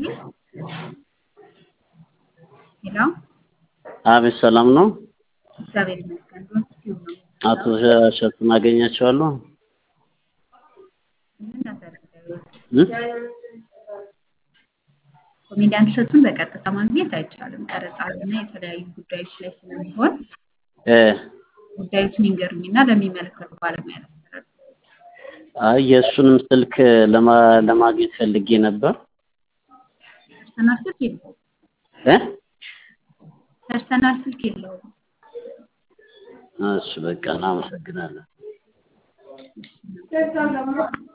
ሄሎ አቤት ሰላም ነው። እግዚአብሔር ይመስገን። ዶንኪቲዩብ ነው አቶ እሸቱን አገኛቸዋለሁ? ምን ነበር ጉዳዩ? እ? ኮሜዲያን እሸቱን በቀጥታ ማግኘት አይቻልም። ቀረጻ እና የተለያዩ ጉዳዮች ላይ ስለሚሆን እ ጉዳዩትን ይንገሩኝና ለሚመለከቱ ባለሙያ ላስተላልፍ። አይ የእሱንም ስልክ ለማ- ለማግኘት ፈልጌ ነበር። ፐርሰናል ስልክ የለውም። እ? ፐርሰናል ስልክ የለውም። እሺ በቃ እናመሰግናለን። እሺ